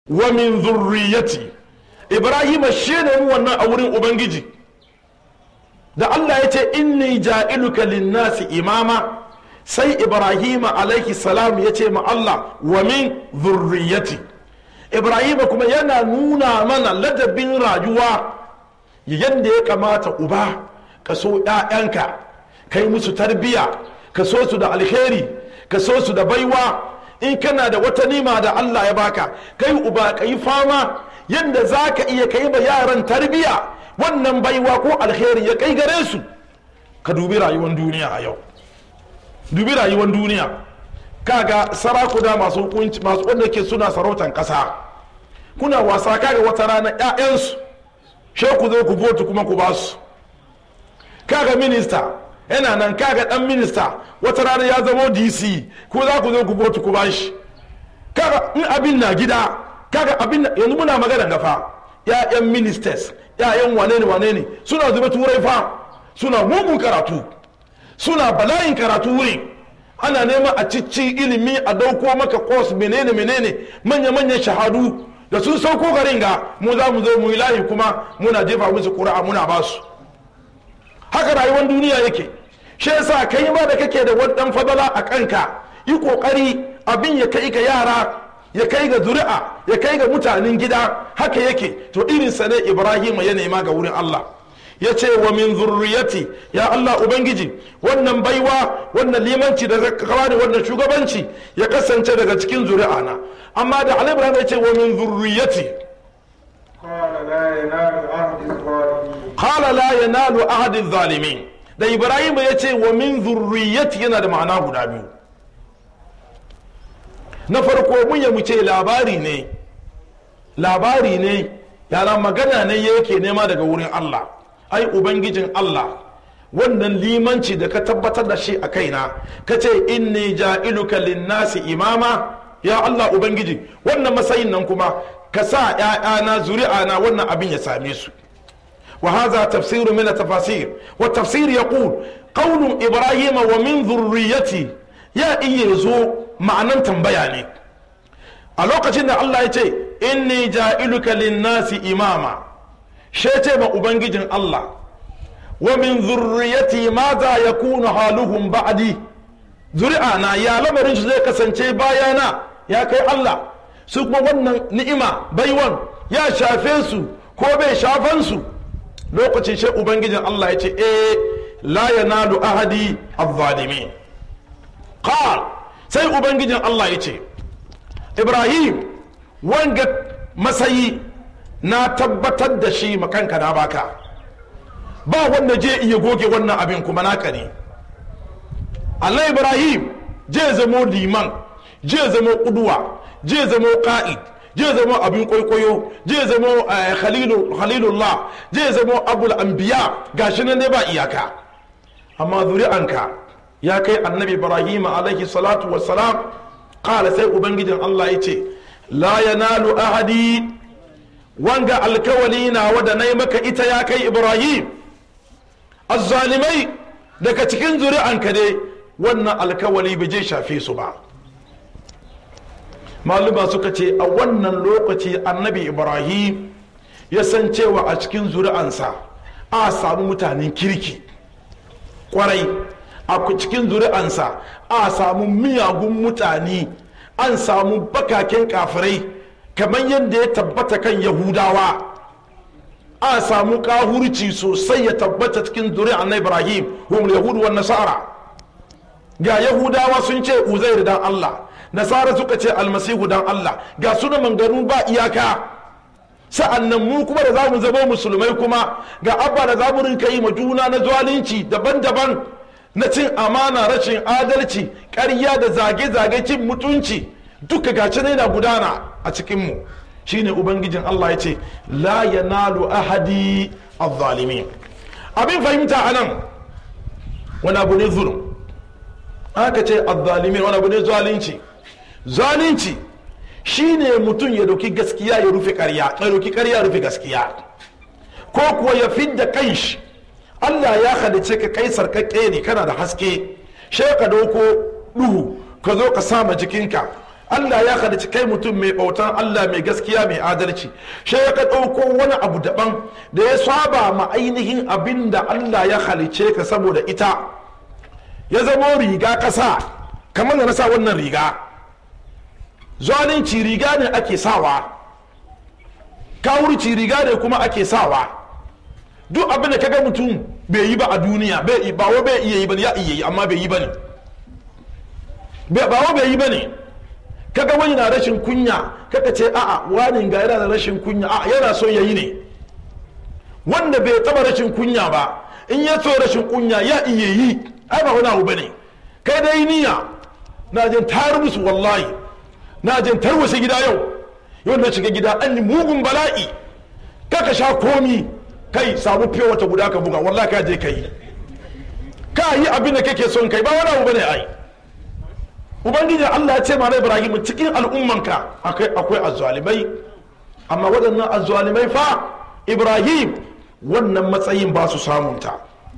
wa min zurriyati ibrahima shi ne mu wannan a wurin ubangiji da allah ya ce inni ja'iluka linnasi imama sai ibrahima alaihi salam ya ce ma allah wa min zurriyati ibrahima kuma yana nuna mana ladabin rayuwa yadda ya kamata uba ka so 'ya'yanka kai musu tarbiya ka so su da alheri ka so su da baiwa in kana da wata nima da Allah ya baka kai uba ka yi fama yadda za ka iya kai ba yaran tarbiya wannan baiwa ko alheri ya kai gare su ka dubi rayuwar duniya a yau dubi rayuwar duniya kaga sarakuna masu hukunci masu wanda ke suna sarautan kasa kuna wasa kaga wata rana 'ya'yansu she ku zo ku vote kuma ku basu kaga minista yana nan kaga dan minista wata rana ya zamo dc ko za ku zo ku vote ku bashi kaga in abin na gida kaga abin yanzu muna magana gafa ya'yan ministers ya'yan wane ne wane ne suna zuba turai fa suna mugun karatu suna bala'in karatu wurin ana nema a cici ilimi a dauko maka course menene menene manya-manyan shahadu da sun sauko garin ga mu za mu zo mu yi layi kuma muna jefa musu ƙura'a muna ba su haka rayuwar duniya yake shi yasa kai ma da kake da wani dan fadala a kanka yi kokari abin ya kai ga yara ya kai ga zuri'a ya kai ga mutanen gida haka yake to irin sa ne ibrahim ya nema ga wurin allah ya ce wa min zurriyati ya allah ubangiji wannan baiwa wannan limanci da zaka da wannan shugabanci ya kasance daga cikin zuri'a na amma da ali ibrahim ya ce wa min zurriyati qala la yanalu ahadi zalimin da ibrahim ya ce wa min zurriyati yana da ma'ana guda biyu na farko mun ya mu ce labari ne labari ne yana magana ne yake nema daga wurin allah ai ubangijin allah wannan limanci da ka tabbatar da shi a kaina ka ce inni ja'iluka linnasi imama ya allah ubangiji wannan matsayin nan kuma ka sa ‘ya'yana zuri'ana wannan abin ya same su وهذا تفسير من التفاسير والتفسير يقول قول إبراهيم ومن ذريتي يا إيزو معنى تنبياني الوقت إن الله يتي إني جائلك للناس إماما شيتي ما أبنجي الله ومن ذريتي ماذا يكون حالهم بعدي ذريعنا يا لمرين زي كسنتي بايانا يا كي الله سوكما ونن نئمة بيوان يا شافنسو كوبي شافنسو lokacin shi ubangijin Allah ya ce eh la yanalu ahadi az-zalimin qal sai ubangijin Allah ya ce Ibrahim wanga masayi na tabbatar da shi makanka na baka ba wanda je iya goge wannan abin kuma naka ne Allah Ibrahim je zamo liman je zamo kuduwa je zamo ka'id je zama abin kwaikwayo je zama khalilullah je zama abul anbiya gashi nan ne ba iyaka amma zuri'anka ya kai annabi ibrahim alaihi salatu wassalam kala sai ubangijin allah ya ce la yanalu ahadi wanga alkawali na wada nai maka ita ya kai ibrahim azzalimai daga cikin zuri'anka ne wannan alkawali bai je shafe su ba maluma suka ce a wannan lokaci annabi ibrahim ya san cewa a cikin zuri'ansa a samu mutanen kirki kwarai a cikin zuri'ansa a samu miyagun mutane an samu bakaken kafirai kamar yadda ya tabbata kan yahudawa a samu kahurci sosai ya tabbata cikin zuri'an na ibrahim humul yahudu wa nasara ga yahudawa sun ce uzair dan allah nasara suka ce almasihu dan Allah ga suna mangaru ba iyaka sa'an nan mu kuma da za mu zama musulmai kuma ga abba da za mu rinka yi ma juna na zalunci daban-daban na cin amana rashin adalci ƙarya da zage-zage cin mutunci duka gaci na gudana a cikinmu shine ubangijin Allah ya ce la yanalu ahadi az-zalimin abin fahimta anan wani abu ne zulum aka ce az-zalimin wani abu ne zalunci zalunci shine mutum ya doki gaskiya ya rufe karya ya doki karya ya rufe gaskiya ko kuwa ya fidda kanshi Allah ya halice ka kai sarkakke ne kana da haske she ka doko duhu ka zo ka sama jikinka Allah ya halicci kai mutum mai bautan Allah mai gaskiya mai adalci shi ya ka ɗauko wani abu daban da ya saba ma ainihin abin da Allah ya halicce ka saboda ita ya zamo riga ƙasa kamar da na sa wannan riga zalunci riga ne ake sawa kawurci riga ne kuma ake sawa duk abin da kaga mutum bai yi ba a duniya bai ba wa bai iya yi ba ya iya yi amma bai yi ba ne ba wa bai yi ba ne kaga wani na rashin kunya kaka ce a'a wani ga yana da rashin kunya a'a yana so ya yi ne wanda bai taba rashin kunya ba in ya so rashin kunya ya iya yi ai ba wani abu bane kai dai niyya na jin tar musu wallahi na jin tarwasa gida yau yau na shiga gida an yi mugun bala'i kaka sha komi kai samu fiye wata guda ka buga wallahi ka je kai ka yi abin da kake son kai ba wani abu bane ai ubangiji Allah ya ce ma Ibrahim cikin al'ummanka akwai akwai azzalimai amma waɗannan azzalimai fa Ibrahim wannan matsayin ba su samunta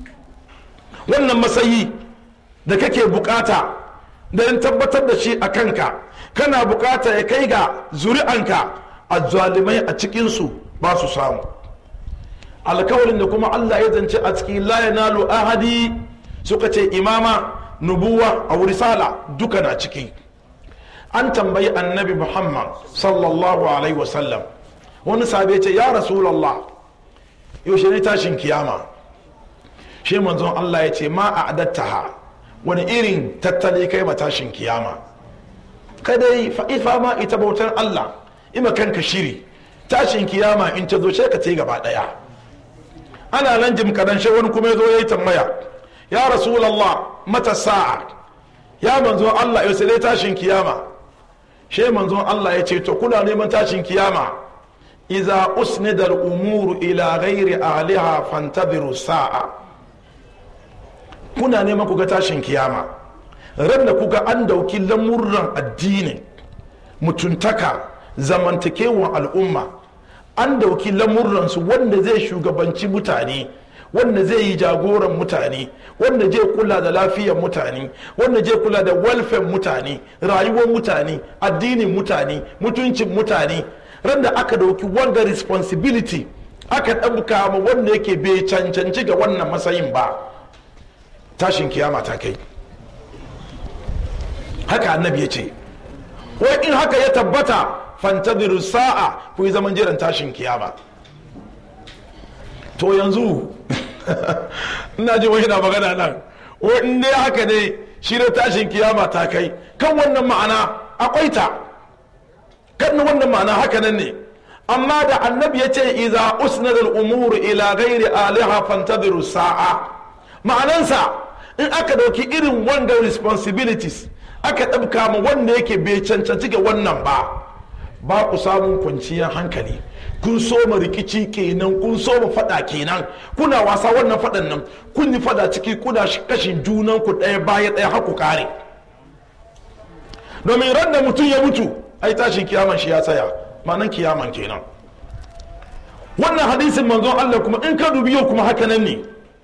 wannan matsayi da kake bukata da in tabbatar da shi a kanka kana bukata ya kai ga zuri'anka azzalimai a cikinsu ba su samu alkawarin da kuma Allah ya zance a cikin la yanalu ahadi suka ce imama nubuwa a risala duka na ciki an tambayi annabi muhammad sallallahu alaihi wasallam wani sabe ce ya rasulallah yaushe ne tashin kiyama shi manzon allah ya ce ma a adattaha wani irin tattali kai ma tashin kiyama kadai fa'ifa ma ita bautar allah ima kanka shiri tashin kiyama in ta zo sai ka ce gaba daya ana nan jim kadan wani kuma ya zo ya yi tambaya ya rasulallah mata sa'a ya manzo Allah yau sai tashin kiyama she manzo Allah ya ce to kuna neman tashin kiyama iza usnida al-umuru ila ghairi ahliha fantabiru sa'a kuna neman ku ga tashin kiyama ran da kuga an dauki lamurran addini mutuntaka zamantakewan al'umma an dauki lamurransu wanda zai shugabanci mutane wanda zai yi jagoran mutane wanda zai kula da lafiyar mutane wanda zai kula da welfare mutane rayuwar mutane addinin mutane mutuncin mutane randa aka dauki wanga responsibility aka ɗauka ma wanda yake bai cancanci ga wannan matsayin ba tashin kiyama ta kai haka annabi ya ce wai in haka ya tabbata fantadiru sa'a ku yi zaman jiran tashin kiyama to yanzu ina ji wani na magana nan in dai haka ne shi da tashin kiyama ta kai kan wannan ma'ana akwai ta kan wannan ma'ana haka nan ne amma da annabi ya ce iza usnad al-umuru ila ghairi aliha fantadiru sa'a ma'anansa in aka dauki irin wanga responsibilities aka ɗabka ma wanda yake bai cancanci ga wannan ba ba ku samun kwanciyar hankali kun soma rikici kenan kun soma fada kenan kuna wasa wannan fadan nan kun yi fada ciki kuna kashin junan ku ɗaya baya ɗaya haku kare domin ran da mutum ya mutu ai tashin kiyaman shi ya tsaya ma'anan kiyaman kenan wannan hadisin manzon Allah kuma in ka dubi yau kuma haka nan ne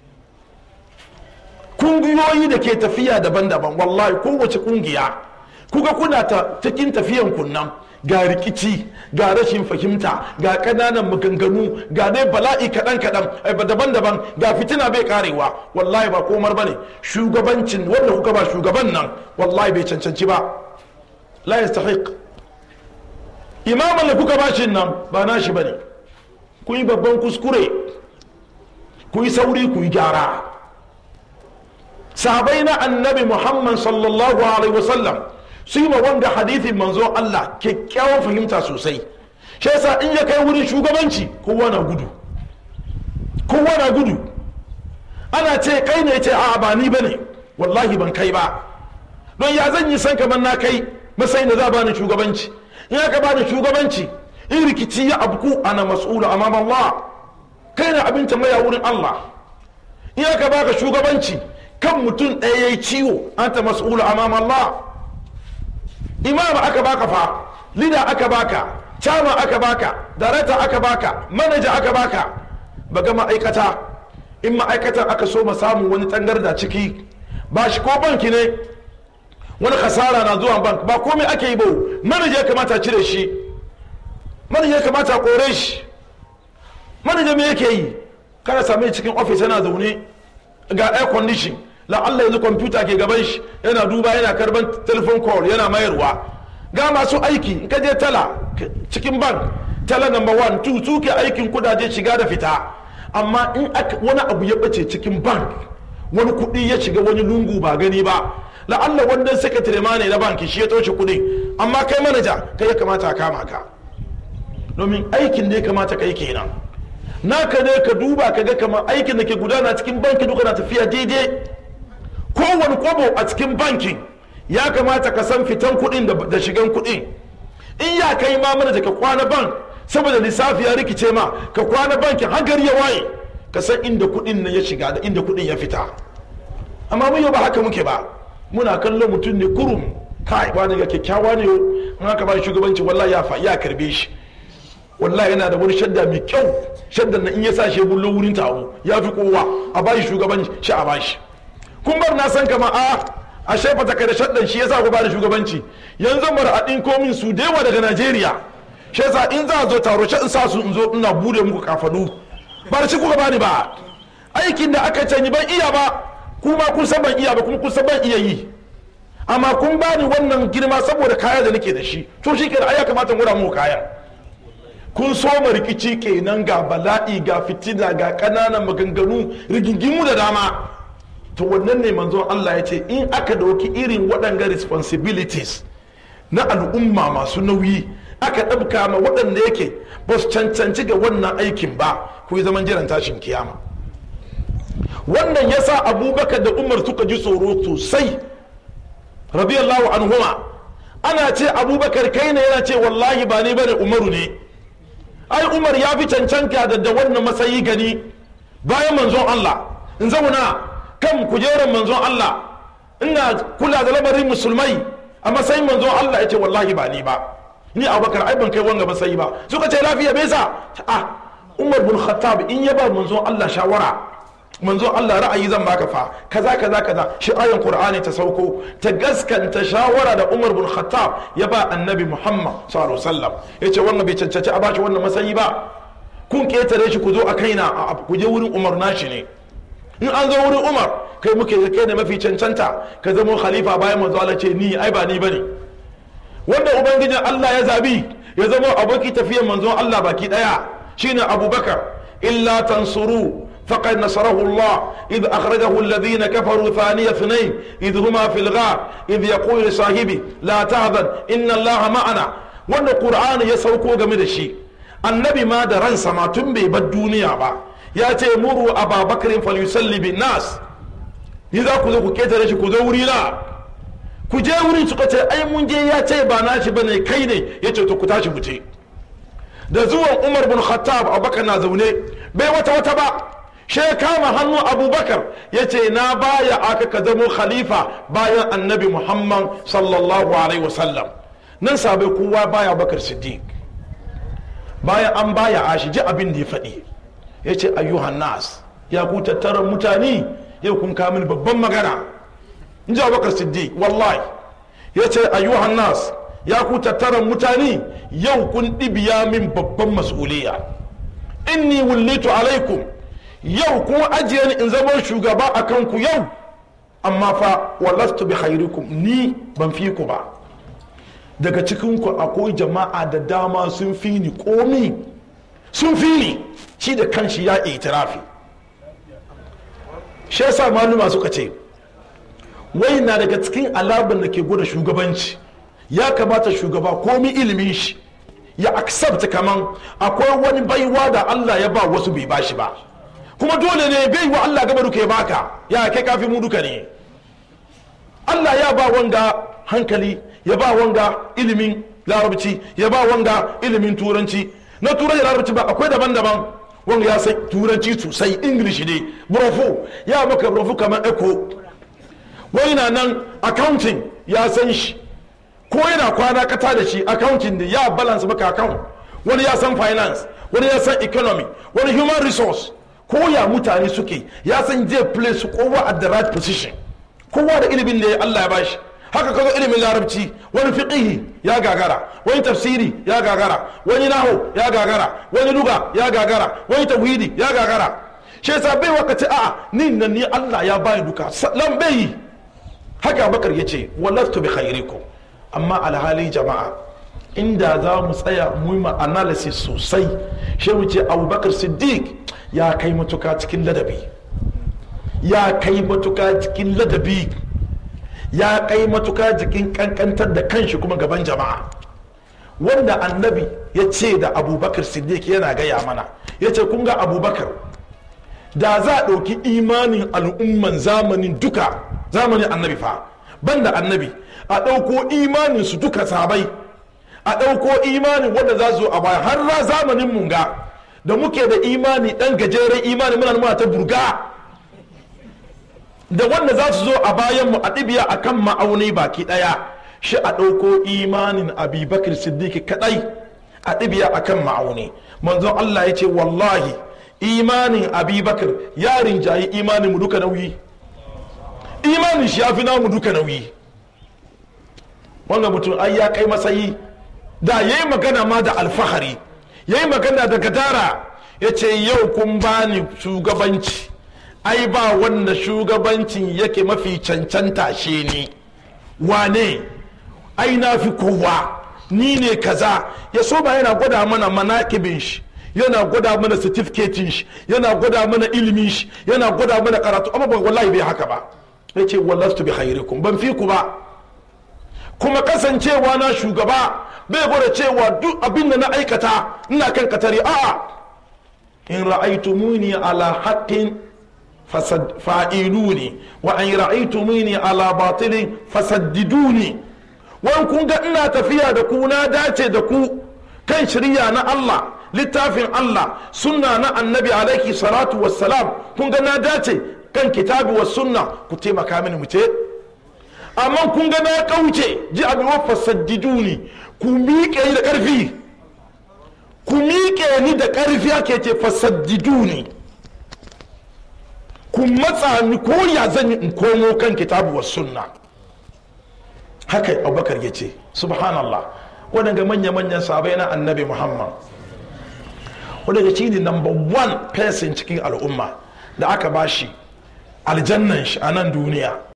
kungiyoyi da ke tafiya daban-daban wallahi kowace kungiya kuga kuna ta cikin tafiyan kunnan ga rikici ga rashin fahimta ga ƙananan maganganu ga dai bala'i kaɗan-kaɗan daban-daban ga fitina bai karewa wallahi ba komar ba ne shugabancin wanda kuka ba shugaban nan wallahi bai cancanci ba la yastahiq imaman da kuka ba shi nan ba nashi ba ne ku yi babban kuskure ku yi sauri ku yi gyara sahabai na annabi muhammad sallallahu alaihi wasallam su yi ma wanda hadithin manzo Allah kyakkyawan fahimta sosai shi yasa in ya kai wurin shugabanci kowa na gudu kowa na gudu ana ce kai ne ce a ba ni bane wallahi ban kai ba don ya zan yi san kamar na kai matsayin da za ba ni shugabanci in aka ba ni shugabanci in rikici ya abku ana mas'ulu amam Allah kai na abin tambaya wurin Allah in aka baka shugabanci kan mutum ɗaya ya yi ciwo an ta mas'ulu amam Allah imam aka baka fa lida aka baka chama aka baka darata aka baka manaja aka baka baga ma'aikata in ma'aikatan aka so ma samu wani tangarda ciki ba shi ko banki ne wani kasara na zuwa bank ba komai ake yi ba manaja ya kamata cire shi manaja ya kamata kore shi manaja me yake yi kana same cikin ofis yana zaune ga air condition la'alla yanzu kwamfuta ke gaban shi yana duba yana karban telephone call yana mayarwa ga masu aiki in ka je tala cikin bank tala number one two su ke aikin kudaje shiga da fita amma in wani abu ya bace cikin bank wani kuɗi ya shiga wani lungu ba gani ba la'alla wannan secretary ma ne na banki shi ya toshe kuɗi amma kai manaja kai ya kamata a kama ka domin aikin da ya kamata kai kenan naka ne ka duba ka ga kamar aikin da ke gudana cikin banki duka na tafiya daidai kowane kwabo a cikin bankin ya kamata ka san fitan kuɗin da shigan kuɗin in ya kai ma manaja ka kwana bank saboda lissafi ya rikice ma ka kwana bankin har gari ya waye ka san inda kuɗin nan ya shiga da inda kuɗin ya fita amma mun yau ba haka muke ba muna kallon mutum ne kurum kai wani ga kyakkyawa ne in haka ba shugabanci wallahi ya fa ya karbe shi wallahi yana da wani shadda mai kyau shaddan nan in ya sa shi bullo wurin taro ya fi kowa a bashi shugabanci shi a bashi kun bar na san kama a a shefa ta kai da shaddan shi yasa ku ba da shugabanci yanzu mara a ɗinko min su da yawa daga Najeriya shi yasa in za a zo taro shi in sa su in zo ina bude muku kafanu ba da shi kuka bani ba aikin da aka canyi ban iya ba kuma kun san ban iya ba kuma kun san ban iya yi amma kun bani wannan girma saboda kaya da nake da shi to shi kenan ai ya kamata mu mu kayan kun so rikici kenan ga bala'i ga fitina ga ƙananan maganganu rigingimu da dama to wannan ne manzon Allah ya ce in aka dauki irin waɗanga responsibilities na al'umma masu nauyi aka ɗabka ma waɗanda yake ba su cancanci ga wannan aikin ba ku yi zaman jiran tashin kiyama wannan ya sa abubakar da umar suka ji tsoro sosai radiyallahu anhuma ana ce abubakar kai ne yana ce wallahi ba ni bane umaru ne ai umar ya fi cancanta da da wannan matsayi gani bayan manzon Allah in zauna kan kujerar manzon Allah ina kula da lamarin musulmai a matsayin manzon Allah ya ce wallahi ba ni ba ni abubakar ai ban kai wanga matsayi ba suka ce lafiya bai sa a umar bin khattab in ya ba manzon Allah shawara manzon Allah ra'ayi zan baka fa kaza kaza kaza shi ayan qur'ani ta sauko ta gaskanta shawara da umar bin khattab ya ba annabi muhammad sallallahu alaihi wasallam yace wannan bai cancanci a bashi wannan matsayi ba kun ketare shi ku zo a kaina ku je wurin umar nashi ne in an zo wurin umar kai muke kai ne mafi cancanta ka zama khalifa bayan manzo Allah ce ni ai ba ni bane wanda ubangijin Allah ya zabi ya zama aboki tafiyar manzon Allah baki daya shine abubakar illa tansuru فقد نصره الله إذ أخرجه الذين كفروا ثاني اثنين إذ هما في الغار إذ يقول لصاحبه لا تهذن إن الله معنا وأن القرآن يسوكو جميل الشيء النبي ما درن سما تنبي بالدنيا با ياتي مروا أبا بكر فليسلي بالناس إذا كذا كذا رشي كذا ورينا ku je wurin suka ce ai mun je ya ce ba nashi bane kai ne ya ce to ku tashi mu je da zuwan umar bin khattab abubakar na zaune bai wata wata ba she kama hannu abubakar ya ce na baya aka ka zamo khalifa bayan annabi muhammad sallallahu alaihi wasallam nan sabai kowa baya bakar siddiq bayan an baya a shi ji abin da ya faɗi ya ce ayyuhan nas ya ku tattaran mutane yau kun kamin babban magana in ji abubakar siddiq wallahi ya ce ayyuhan nas ya ku tattaran mutane yau kun ɗibiya min babban mas'uliya inni wullitu alaikum yau kun ajiye ni in zama shugaba a kanku yau amma fa walastu bi khairikum ni ban fi ku ba daga cikinku akwai jama'a da dama sun fi ni komi sun fi ni shi da kanshi ya itirafi shi yasa maluma suka ce wai na daga cikin alaban da ke gwada shugabanci ya kamata shugaba komi ilimin shi ya accept kaman akwai wani baiwa da Allah ya ba wasu bai bashi ba kuma dole ne bai wa Allah gaba duka ya baka ya kai kafi mu duka ne Allah ya ba wanga hankali ya ba wanga ilimin larabci ya ba wanga ilimin turanci na turanci larabci ba akwai daban-daban wanga ya san turanci sosai english ne brofo ya maka brofo kamar echo wani na nan accounting ya san shi ko yana kwana kata da shi accounting da ya balance maka account wani ya san finance wani ya san economy wani human resource ko ya mutane suke ya san zai place kowa at the right position kowa da ilimin da Allah ya bashi haka kaga ilimin larabci wani fiqihi ya gagara wani tafsiri ya gagara wani nahu ya gagara wani luga ya gagara wani tauhidi ya gagara shi yasa bai wakati a ni nan ni Allah ya bani duka lan bai haka bakar yace wallastu bi khairikum amma alhali jama'a inda za mu tsaya mu yi analysis sosai shi mu ce abubakar siddiq ya kai matuka cikin ladabi ya kai matuka cikin ladabi ya kai matuka jikin kankantar da kanshi kuma gaban jama'a wanda annabi ya ce da abubakar siddiq yana gaya mana ya ce kun ga abubakar da za a ɗauki imanin al'umman zamanin duka zamanin annabi fa banda annabi a ɗauko imanin su duka sabai a ɗauko imanin wanda za su a baya har ra zamanin munga da muke da imani ɗan gajeren imani muna muna ta burga da wanda za su zo a bayanmu a ɗibiya a kan ma'auni baki ɗaya shi a ɗauko imanin abubakar siddiqi kaɗai a ɗibiya a kan ma'auni manzon allah ya ce wallahi imanin abubakar ya rinjayi imanin mu duka nauyi imanin shi ya fi namu duka nauyi wannan mutum ai ya kai matsayi da ya yi magana ma da alfahari ya yi magana da gadara ya ce yau kun bani shugabanci ai ba wanda shugabancin yake mafi cancanta shi ne wane ai na fi kowa ni ne kaza ya so ba yana gwada mana manakibin shi yana gwada mana certificating shi yana gwada mana ilimin shi yana gwada mana karatu amma wallahi bai haka ba ya ce wallastu bi khairikum ban fi ku ba kuma kasancewa na shugaba bai gwada cewa duk abin da na aikata ina kan katari a'a in ra'aytumuni ala haqqin fa'iluni wa an ra'aytumuni ala batilin fasaddiduni wan kun ga ina tafiya da ku na dace da ku kan shirya na Allah littafin Allah sunna na annabi alaihi salatu wassalam kun ga na dace kan kitabi wa sunna ku taimaka mini mu ce amma kun ga na kauce ji abin wa fasaddiduni ku miƙe ni da ƙarfi ku miƙe ni da ƙarfi ake ce fasaddiduni ku matsa ni ko ya zan yi in komo kan kitabu wa sunna haka abubakar ya ce subhanallah waɗanda manya-manyan sabai na annabi muhammad wadanda shi ne number one person cikin al'umma da aka bashi aljannan shi a nan duniya